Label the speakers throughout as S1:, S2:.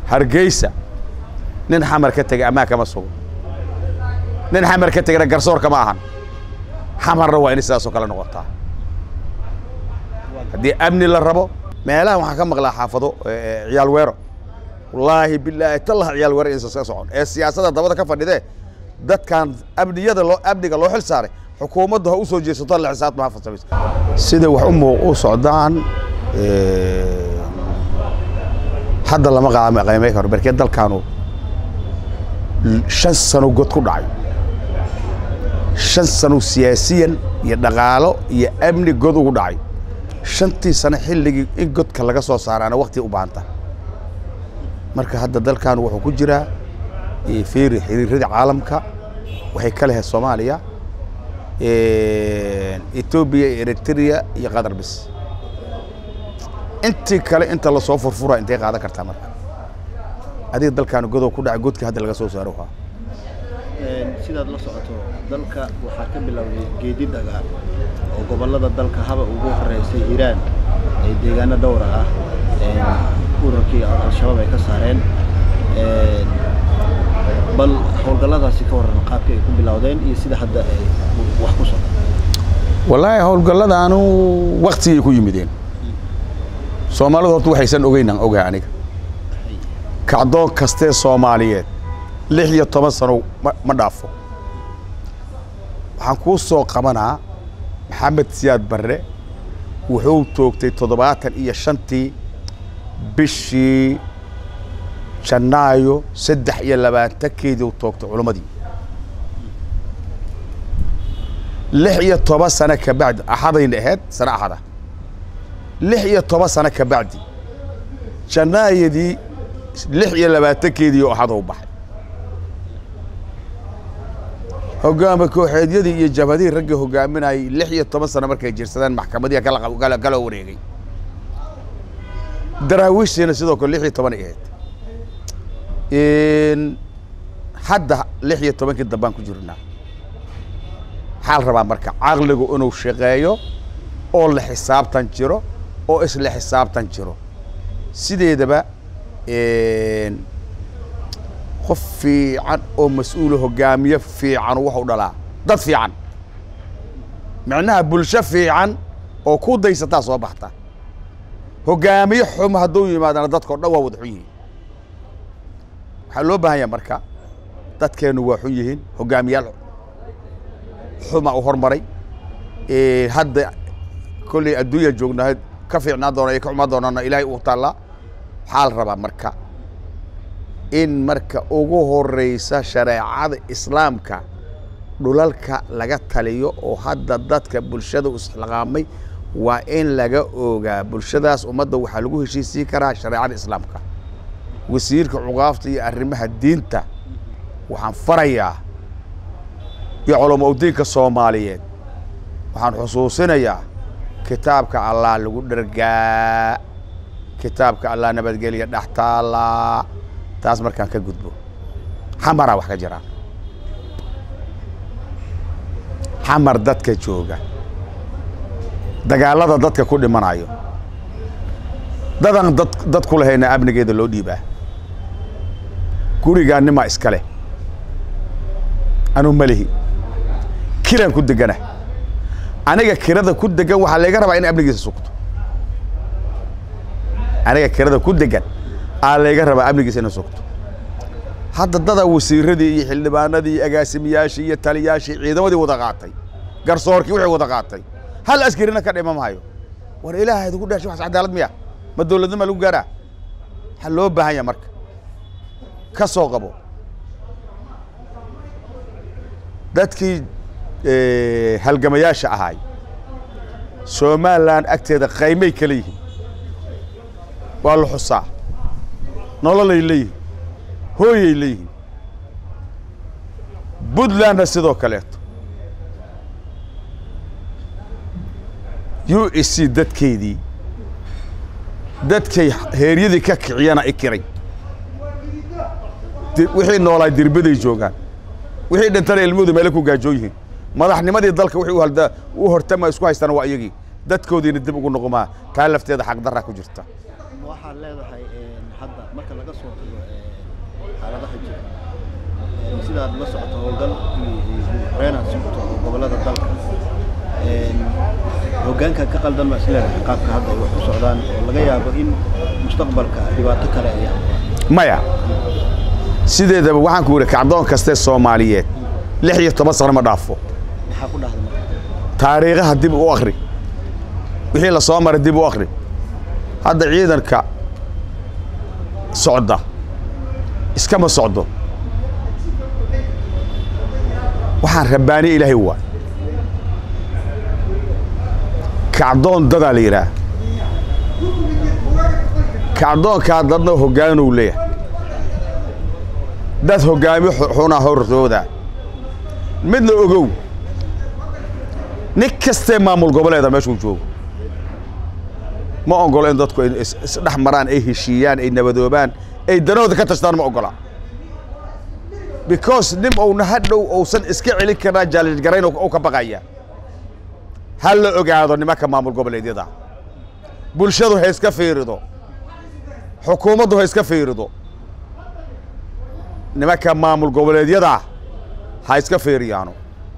S1: hargeysa nin xamar ka tegay ammaan kama sugo nin xamar ka tegana garsoor kama ahan xamarna waa inay sidaasoo kale noqotaa haddii amni la rabo meelaha waxaan ka maqlaa xaafado ciyaal weero wallaahi bilaahi tallah ciyaal weero insa ka socon ee siyaasadda dabada ka fadhidee dadkan amniyada loo amniga loo xil saaray xukuumaddu ha u soo jeesato la xisaabtama ha farsamayso sida wax u muuq u socdaan hadda lama qaama qiimay karo barkee dalkaanu shan sano god ku dhacay shan sano siyaasiyan iyo dhaqaalo iyo amni god ugu dhacay shantii sano xilligii in godka laga soo saaraana wakti u baahanta marka hadda dalkan wuxuu ku jiraa fiiri xiriiradii caalamka waxay ka lehayd soomaaliya etoobiya iyo eritrea iyo qatar bis intii kale inta lasoo furfura intay qaadan kartaa marka adiga dalkaanu godow ku dhacay godkii hadda laga soo saaro waa
S2: sidaad la socoto dalka waxaa ka bilowday geedi dagaal oo gobollada dalka haba ugu horeysay iiraan ee deegaano dhowra ah ururkii al-shabaab ay ka saareen bal howlgalladaasi ka warran qaabkii ay ku bilowdeen iyo sida hadda ay wax ku socdo
S1: wallaahi howlgalladaanu waktigay ku yimideen soomaalidu horta waxaysan ogeynaan ogahay aniga kacdoon kastee soomaaliyeed lix iyo toban sano ma dhaafo waxaan kuu soo qabanaa maxamed siyaad barre wuxuu toogtay toddobaatan iyo shantii bishii janaayo saddex iyo labaatankeedii u toogtay culammadii lix iyo toban sano ka bacdi axadayna ahayd sano axada lix iyo toban sano ka bacdi janaayadii lix iyo labaatankeedii oo axada u baxay hogaama kooxeedyadii iyo jabhadihii raggii hogaaminayay lix iyo toban sano markay jirsadeen maxkamadihi kala wareegay daraawiishtiina sidoo kale lix iyo toban ay ahayd hadda lix iyo tobankii dambaan ku jirnaa maxaa la rabaa marka caqligu inuu shaqeeyo oo la xisaabtan jiro oo isla xisaabtan jiro sideedaba qof fiican oo mas-uula hogaamiye fiican waxu dhalaa dad fiican micnaha bulsho fiican oo ku daysataa soo baxta hogaamiye xum hadduu yimaadana dadka o dhan waa wada xun yihiin waxaa loo baahan yaha marka dadkeennu waa xun yihiin hogaamiyaal xuma u hormaray hadda kolley adduunya joognahay ka fiicnaan doona iyo ka xumaan doonaana ilaahay uu taallaa waxaa la rabaa marka in marka ugu horeysa shareecada islaamka dhulalka laga taliyo oo hadda dadka bulshada isxilqaamay waa in laga ogaa bulshadaas ummadda waxaa lagu heshiisiin karaa shareecada islaamka wasiirka cuqaafta iyo arrimaha diinta waxaan farayaa iyo culamo udiinka soomaaliyeed waxaan xusuusinayaa kitaabka allah lagu dhergaa kitaabka allah nabadgelya dhex taallaa taas markaan ka gudbo xamaraa wax ka jiraan xamar dadka jooga dagaalada dadka ku dhimanayo dadan dad dad ku lahayna amnigeeda loo dhiibaa gurigaa nimaa iska leh anuu malihi kiraan ku degana aniga kirada ku degan waxaa layga rabaa in amnigiisa sugto aniga kirada ku degan aa layga rabaa amnigiisa ina sugto hadda dada wasiiradii iyo xildhibaanadii iyo agaasimiyaashii iyo taliyaashii ciidamadii wada qaatay garsoorkii wixii wada qaatay hal askarina ka dhima maayo war ilaahay idigu dhashay waxas cadaalad miya ma dowladnima lagu gaaraa waxaa loo baahan yaha marka ka soo qabo dadkii halgamayaasha ahaay somalilan agteeda qaymay kala yihiin waa la xusaa nololay leeyihiin hooyay leeyihiin puntlandna sidoo kaleeto u s c dadkeedii dadkay heeryadii ka kiciyana i kiray wixii noolaa dirbaday joogaan wixii dhintana ilmahoodu meele ku gaajoo yihiin madaxnimadii dalka wixii halda u hortama isku haystaan waa iyagii dadkoodiina dib ugu noqomaa taa lafteeda xaqdarraa ku jirta
S2: waxaad leedahay hadda marka laga soo tago xaaladaha jira sidaad la socoto howlgal horeenaad socoto oo gobollada dalka hoggaanka ka qaldan baa isleedahay qaabka hadda ay wax u socdaan oo laga yaabo in mustaqbalka dhibaato kale ay
S1: maya sideedaba waxaan ku yidhi kacdoon kastee soomaaliyeed lix iyo toban sano ma dhaafo
S2: maxaa ku dhahda marka
S1: taariikhaha dib u akhri wixii la soo maray dib u akhri hadda ciidanka socda iskama socdo waxaan rabbaaniye ilaahay waa kacdoon dadaa la yidhaah kacdoonkaa dadna hoggaanuu leeyahay dad hoggaami xunaa hortooda midna ogow nin kastee maamul goboleeda meeshuu joogo ma ogolo in dadku ay isdhex maraan ay heshiiyaan ay nabadoobaan ay danahooda ka tashtaan ma ogola because nin uuna hadhow uusan iska celin karnaa jaalilgarayn u ka baqaya ha la ogaado nimanka maamul goboleedyada bulshadu ha iska fiirido xukuumaddu ha iska fiirido nimanka maamul goboleedyada ha iska fiiriyaano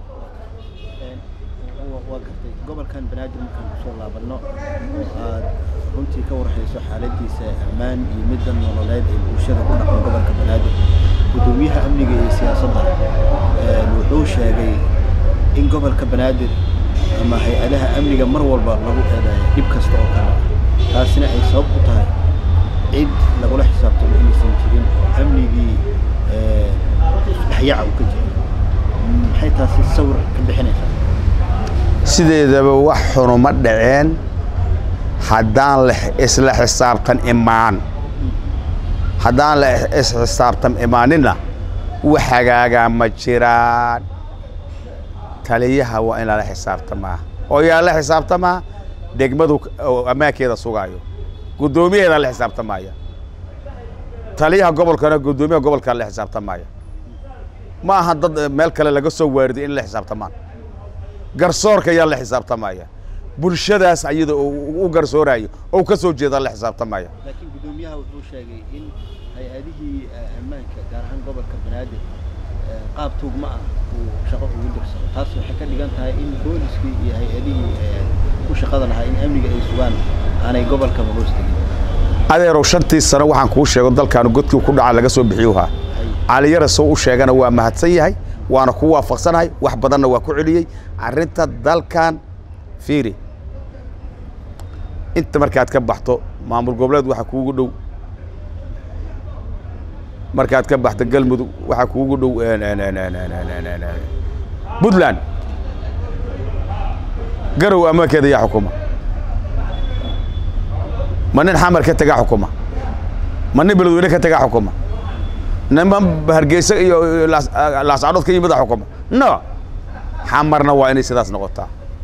S2: waa gartay gobolkan banaadir markaan kusoo laabanno oo aad runtii ka warhayso xaaladiisa ammaan iyo midda nololeed ee bulshada ku dhaqan gobolka banaadir gudoomiyaha amniga iyo siyaasadda wuxuu sheegay in gobolka banaadir ama hay-adaha amniga mar walba lagu eedayo dhib kasta oo kale taasina ay sabab u tahay cid lagula xisaabtamo inaysan jirin oo amnigii isdhexyaca uu ka jiro maxay taasi sawir ka bixinaysaa
S1: sideedaba wax xunu ma dhaceen haddaan la isla xisaabtan imaan haddaan la isxisaabtan imaaninna wax hagaagaa ma jiraan taliyaha waa in lala xisaabtamaa oo yaa la xisaabtamaa degmadu ammaankeeda sugaayo guddoomiyaheeda la xisaabtamaya taliyaha gobolkana guddoomiyaha gobolkaa la xisaabtamaya ma aha dad meel kale laga soo waariday in la xisaabtamaan garsoorka yaa la xisaabtamaya bulshadaas ayada u garsoorayo oo ka soo jeeda la xisaabtamaya
S2: laakiin guddoomiyaha wuxuu sheegay in hay-adihii ammaanka gaar ahaan gobolka banaadir qaab tuugma ah uu shaqo ugu dirsado taas waxay ka dhigan tahay in booliskii iyo hay-adihii ku shaqada lahaa in amniga ay sugaan aanay gobolkaba hoos tegin
S1: adeerow shantii sano waxaan kuu sheego dalkaanu godkii ku dhaca laga soo bixiyuhaa caliyara soo u sheegana waa mahadsan yahay waana ku waafaqsanahay wax badanna waa ku celiyey arrinta dalkan fiiri inta markaad ka baxto maamul goboleed waxaa kuugu dhow markaad ka baxto galmudug waxaa kuugu dhow puntland garow ammaankeeda yaa xukuma ma nin xamar ka tagaa xukuma ma nin beledweyne ka tagaa xukuma niman hargeysa iyo laascadood ka yimida xukuma no xamarna waa inay sidaas noqotaa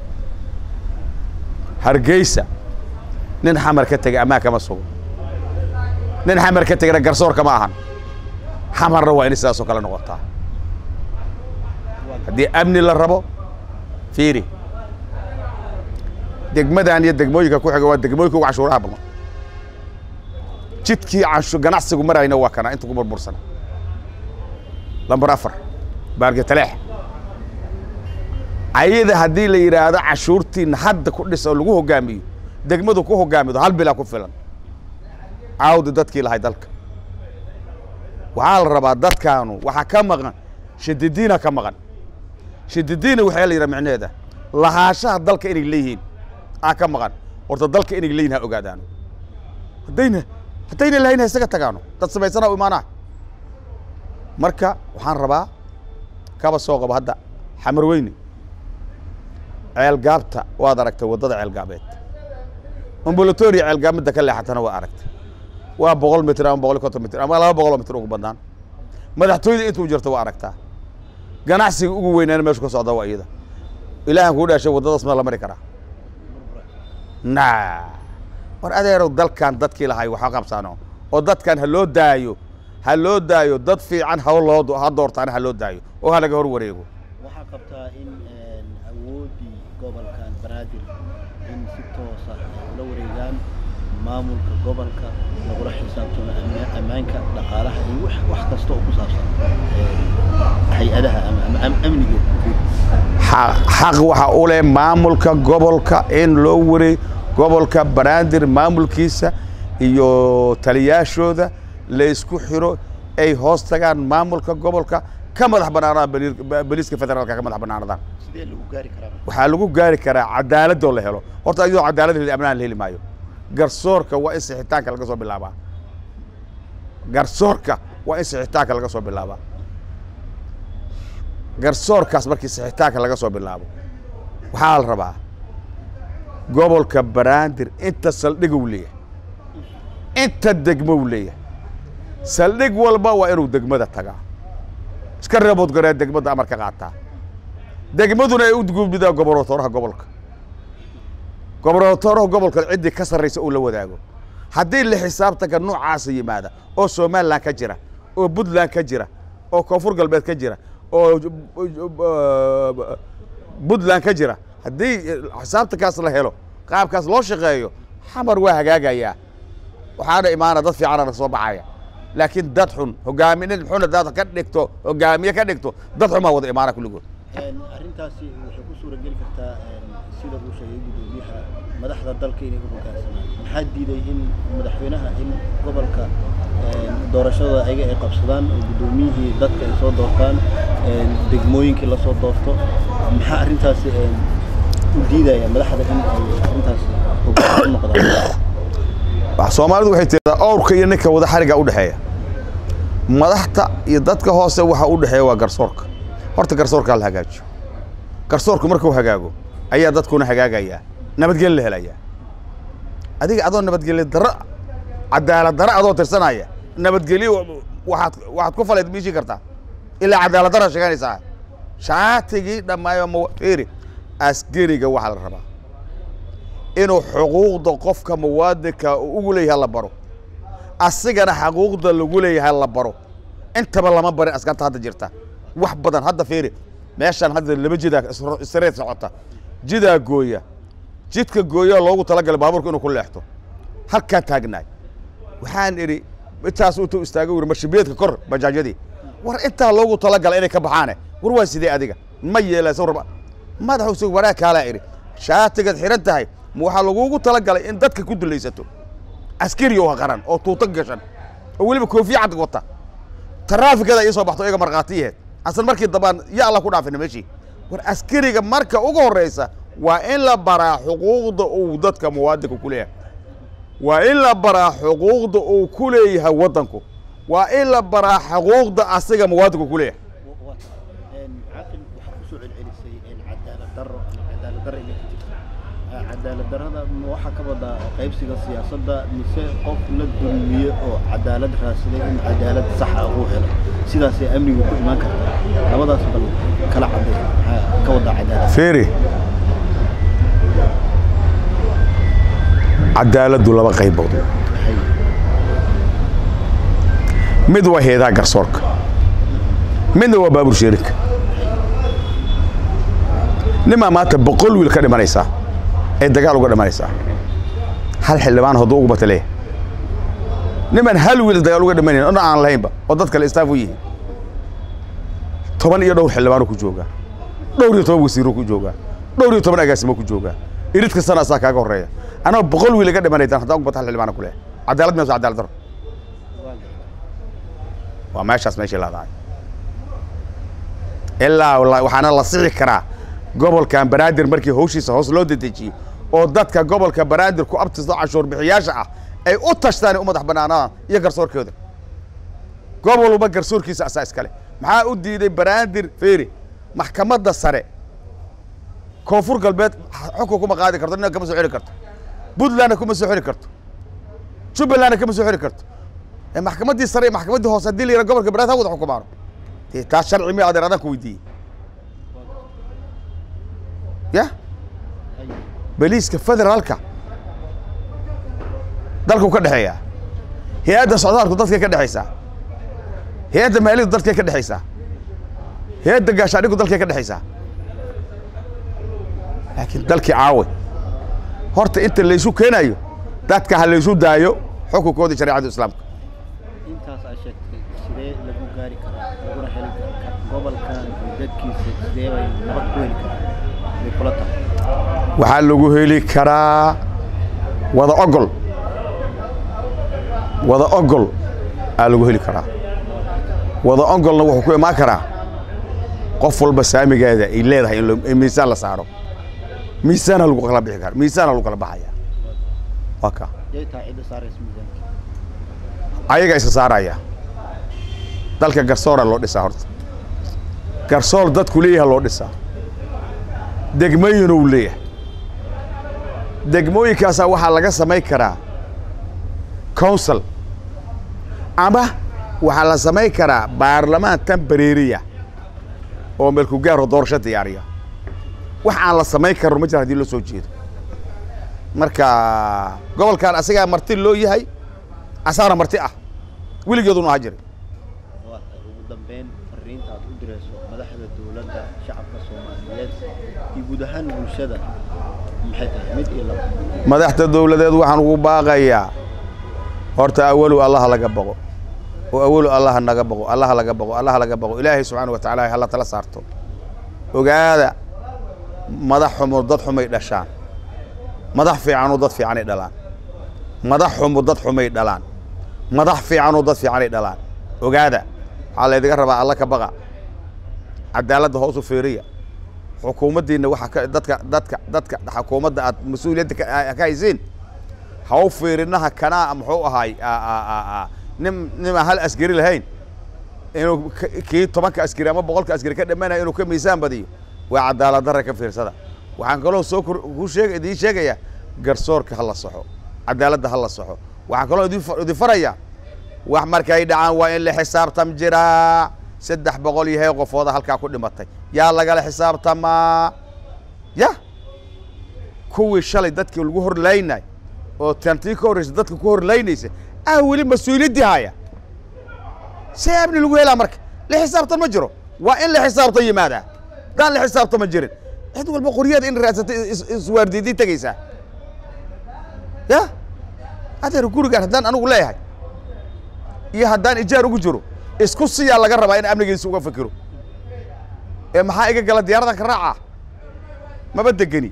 S1: hargeysa nin xamar ka tegay ammaan kama sugo nin xamar ka tegana garsoor kama ahan xamarna waa inay sidaas oo kale noqotaa haddii amni la rabo fiiri degmadan iyo degmooyinka ku xiga waa degmooyinka ugu cashuuraha badan jidkii cashu ganacsigu marayna waa kana inta ku burbursana lambar afar baargetaleex ayada haddii la yidhaahdo cashuurtiina hadda ku dhis oo lagu hogaamiyo degmadu ku hogaamido hal bilaa ku filan caawdi dadkii lahay dalka waxaa la rabaa dadkaanu waxaa ka maqan shadidiina ka maqan shadidiina waxaa la yidhaha micneheeda lahaashaha dalka inay leeyihiin aa ka maqan horta dalka inay leeyihin ha ogaadaano haddayna haddayna lahayn ha isaga tagaano dad samaysana u imaanaa marka waxaan rabaa kaba soo qabo hadda xamar weyne ceelgaabta waad aragtay waddada ceelgaabeed ambulatoria ceelgaabmidda ka leexatana waa aragtay waa boqol mitir ama boqol iyo konton mitir ama laba boqoloo mitir ugu badnaan madaxtooyada intuu jirto waa aragtaa ganacsiga ugu weynaana meeshu ka socda waa iyada ilaahan kuu dhaashay waddadaas ma la mari karaa na war adeerow dalkan dadkii lahay waxa qabsano oo dadkan ha loo daayo ha loo daayo dad fiican ha loo ha doortaana ha loo daayo oo ha laga hor wareego
S2: waxaa qabtaa in awooddii gobolkan banaadir in si toosa ay ula wareegaan maamulka gobolka lagula xisaabtamo amma- ammaanka dhaqaalaha iyo wax wax kasta oo ku saabsan een, hay-adaha ama ama am- amniga guud
S1: xa- xaq waxa u leh maamulka gobolka in loo wareey gobolka banaadir maamulkiisa iyo taliyaashooda la isku xiro ay hoos tagaan maamulka gobolka ka madax bannaanadaan baliir- ba- boliiska federaalka ka madax bannaanadaan
S2: sidee lagu gaari karaa marka?
S1: waxaa lagu gaari karaa cadaaladoo la helo horta iyadoo cadaalad heli amnaan la heli maayo garsoorka waa in sixitaanka laga soo bilaabaa garsoorka waa in sixitaanka laga soo bilaabaa garsoorkaas markii sixitaanka laga soo bilaabo waxaa la rabaa gobolka banaadir inta saldhig uu leeyahay inta degmo uu leeyahay saldhig walba waa inuu degmada tagaa iska reebood garee degmada amar ka qaataa degmaduna ay u gudbidaa gobernatooraha gobolka gobernatooraha gobolka ciddii ka sarraysa uu la wadaago haddii la xisaabtanka noocaasa yimaada oo somalilan ka jira oo puntland ka jira oo koonfur galbeed ka jira oo puntland ka jira haddii xisaabtankaas la helo qaabkaas loo shaqeeyo xamar waa hagaagayaa waxaana imaana dad fiicana soo baxaya laakiin dad xun hogaaminin xun hadaad ka dhigto hogaamiye ka dhigto dad xun baa wada imaana kulligood
S2: Een, arrintaasi waxay ku suura geli kartaa een, sida uu sheegay gudoomiyaha madaxda dalka inay u hoggaansamaan maxaa diiday in madaxweynaha in gobolka een, doorashada ayaga ay qabsadaan oo guddoomiyihii dadka ay soo doortaan een, degmooyinkii lasoo doorto maxaa arrintaasi een, u diidaya madaxda in ay arrintaasi hoggaan u noqdaan
S1: wax soomaalidu waxay tiradaa owrka iyo ninka wada xariga u dhexeeya madaxta iyo dadka hoose waxa u dhexeeya waa garsoorka horta garsoorkaa la hagaajiyo garsoorku markuu hagaago ayaa dadkuna hagaagayaa nabadgelyo la helayaa adiga adoo nabadgelyo daro cadaalad daro adoo tirsanaya nabadgelyo waxaad waxaad ku faleed miishii kartaa ilaa cadaalad dara sheeganaysaa shaatigii dhammaayo ma fiiri askariga waxaa la rabaa inuu xuquuqda qofka muwaadinka uu ugu leeyahay la baro asigana xaquuqda lagu leeyahay la baro intaba lama barin askarta hadda jirta wax badan hadda fiiri meeshaan hadda laba jidaa isro- isreed socota jidaa gooya jidka gooya loogu talagalay baabuurka inuu ku leexto halkaan taagnaay waxaan idhi intaas intuu istaago wuri marshibeedka kor bajaajyadii war intaa loogu talagalay inay ka baxaane war waa sidee adiga ma yeelaysa warba madaxu sug wanaag kaalaa idhi shaatigaad xiran tahay ma waxaa lagugu talagalay in dadka ku dulaysato askari oo qaran oo tuuto gashan oo weliba koofiya cad wata taraafikada ii soo baxto iyaga markhaatiyaheed asan markii dambaan ya alla ku dhaafina meeshii war askariga marka ugu horreysa waa in la baraa xuquuqda uu dadka muwaadinka ku leeyahay waa in la baraa xuquuqda uu ku leeyahay waddanku waa in la baraa xuquuqda asiga muwaadinku ku leeyahay
S2: caaqil waxaa kusoo celcelisay cadaalad daro ama cadaalad daro inay ka jirto Ah, cadaalad darrada ma waxaa ka wadaa qaybsiga siyaasadda mise qof la dulmiye oo cadaalad raadsaday in cadaalad saxa uu helo sidaasay amnigu ku imaan kartaa labadaas bal kala caday maxaa ka wadaa cadaalad
S1: fiiri cadaaladdu laba qaybood
S2: Maxay?
S1: mid waa heedaha garsoorka midna waa baabuur sheerinka nimaa maanta boqol wiil ka dhimanaysaa ee dagaal uga dhimanaysaa hal xildhibaan hadduu ugu bata leeyahay niman hal wiil dagaal uga dhimanayn ona aan lahaynba oo dad kale istaaf u yihiin toban iyo dhowr xildhibaanuu ku joogaa dhowr iyo toban wasiiruu ku joogaa dhowr iyo toban agaasimo ku joogaa irid kastana asaa kaaga horreeya anoo boqol wiil iga dhimanaydan haddaan ugu bata hal xildhibaana ku leeyahay cadaalad miyaas waa cadaalad daro waa meeshaas meeshii laadahay ilaa la- waxaana la sixi karaa gobolkan banaadir markii hawshiisa hoos loo dedejiyo oo dadka gobolka banaadir ku abtista cashuur bixiyaasha ah ay u tashtaan u madax banaanadaan iyo garsoorkooda gobol walba garsoorkiisa asaa iskale maxaa u diiday banaadir feeri maxkamadda sare koonfur galbeed xukun kuma qaadi karto nina kama soo xiri karto puntlandna kuma soo xiri karto jubbalandna kama soo xiri karto ee maxkamaddii sare iyo maxkamaddii hoose haddii la yidhaha gobolka banaadir ha wada xukumaano dee taas sharci miya adeer adaan ku weydiiyey ya beliiska federaalka dalku ka dhexeeyaa hay-adda socdaalku dadkay ka dhexaysaa hay-adda maalidu dadkay ka dhexaysaa hay-adda gaashaadhigu dalkay ka dhexaysaa laakiin dalkii caawe horta inta laysu keenayo dadka ha laysu daayo xukunkoodii shareecada islaamka
S2: intaas aad sheegtay sidee lagu gaari karaa laguna heli karaa gobolkan iyo dadkiisa sidee bay nabad ku heli karaan bay kula tahay
S1: waxaa lagu heli karaa wada ogol wada ogol aa lagu heli karaa wada ogolna wuxuu ku imaan karaa qof walba saamigeeda ay leedahay in loo- in miisaan la saaro miisaana lagu kala bixi kara miisaana lagu kala baxaya waa ka
S2: yay tahay cidda saaraysa miisaanka
S1: ayaga isa saaraya dalka garsoora loo dhisaa horta garsoor dadku leeyaha loo dhisaa degmooyin uu leeyahay degmooyinkaasaa waxaa laga samayn karaa council ama waxaa la samayn karaa baarlamaan tembareeriya oo meelku gaaro doorasho diyaariya wax aan la samayn karno ma jira haddii loo soo jeedo marka gobolkan asagaa marti loo yahay asaana marti ah weligeeduna ahaa jiray
S2: waa tahay ugu dambeyn fariinta aad u dirayso madaxda dowladda shacabka soomaaliyeed iyo guud ahaan bulshada maxay tahay mid iyo laba
S1: madaxda dowladeed waxaan ugu baaqayaa horta awalu allaha laga baqo oo awalu allaha naga baqo allaha laga baqo allaha laga baqo ilaahay subxaana wa tacaala hala tala saarto ogaada madax xumo dad xumay dhashaan madax fiicanoo dad fiicanay dhalaan madax xumo dad xumay dhalaan madax fiicanoo dad fiicanay dhalaan ogaada waxaa laydiga rabaa alla ka baqa cadaaladda hoos u feeriya xukuumaddiinna waxa ka dadka dadka dadka xukuumadda aad mas-uuliyadda ka a- ka haysiin ha u fiirinaha kanaa muxuu ahaay a- a- a- a- nin nin aan hal askari lahayn inuu k- kii tobanka askari ama boqolka askari ka dhammaanaya inuu ka miisaan badiyo waa cadaalad darra ka fiirsada waxaan kaloo soo kor ku sheeg idiin sheegayaa garsoorka ha la saxo cadaaladda ha la saxo waxaan kaloo idin fa- idin farayaa wax markay dhacaan waa in la xisaabtam jiraa saddex boqol iyo hee qofooda halkaa ku dhimatay yaa lagala xisaabtamaa ya kuwii shalay dadkii lagu horlaynay oo tantii ka horreysa dadka ku horlaynaysa ah weli mas-uuliyaddii haya see amni lagu helaa marka la xisaabtan ma jiro waa in la xisaabtan yimaadaa haddaan la xisaabtama jirin cid walba qoryaeda in raadsatay is- iswaardiidii tegaysaa ya adeer gurigaan haddaan anigu leeyahay iyo haddaan ijaar ugu jiro isku siyaa laga rabaa in amnigiisa uga fikiro ee maxaa iga gala diyaaradan ka raacaa maba degeni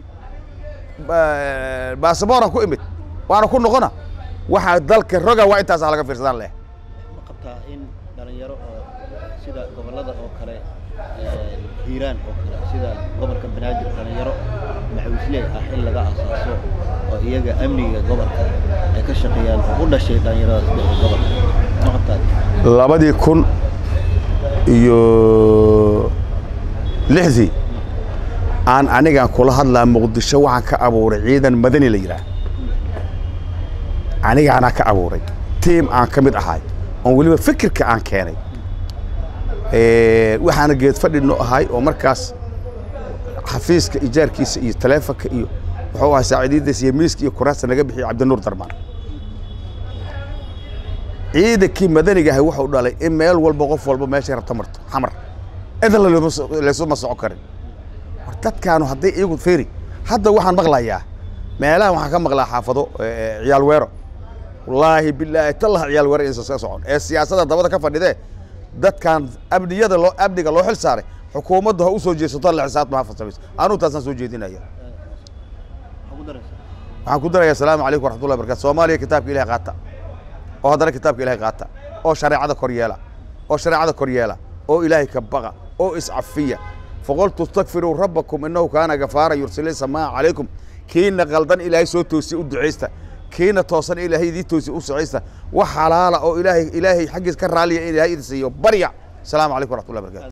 S1: baasabooraan ku imid waana ku noqona waxaa dalka roga waa intaas laga fiirsadaan leh
S2: ma qabtaa in dhalinyaro oo sida gobollada oo kale ee, hiiraan oo kale sida gobolka banaadir dhalinyaro maxawisley ah in laga asaaso oo iyaga amniga gobolka ay ka shaqeeyaan oo u dhashay dhalinyaradaas dhinaca gobolka ma qabtaa
S1: labadii kun iyo lixdii aan anigaan kula hadlaa muqdisho waxaan ka abuuray ciidan madani la yidhaah anigaanaa ka abuuray tiim aan ka mid ahay oon weliba fikirka aan keenay waxaana geed fadhino ahay oo markaas xafiiska ijaarkiisa iyo taleefonka iyo wuxuu ahaa saaciidadiisa iyo miiska iyo kuraasta naga bixiyay cabdinuur darmaan ciidankii madaniga ahay wuxuu dhalay in meel walba qof walba meeshay rabta marto xamar idan laysuma socon karin war dadkaanu hadday iyagu feri hadda waxaan maqlayaa meelaha waxaan ka maqlaa xaafado ciyaal weero wallaahi bilaahi tallaha ciyaal weero insa ka socon ee siyaasadda dabada ka fadhidee dadkan amniyada loo amniga loo xil saaray xukuumadda ha u soo jeesato la xisaabtama ha farsamayso anuu taasaan soo jeedinaya
S2: waxaa ku daraysaa
S1: waxaan ku darayaa asalaamu calaykum waraxmatullahi barakatu soomaaliya kitaabka ilahay qaata oo haddana kitaabka ilahay qaata oo shareecada kor yeela oo shareecada kor yeela oo ilaahay ka baqa oo iscafiya faqultu istakfiruu rabbakum innahu kaana gafaara yursili samaa calaykum kiina qaldan ilaahay soo toosiye u ducaysta kiina toosan ilaahay idii toosiye u socaysta wax xalaala oo ilaahay ilaahay xaggiis ka raaliya in ilaahay idin siiyo barya asalaamu calaykum waraxmatullahi barakatu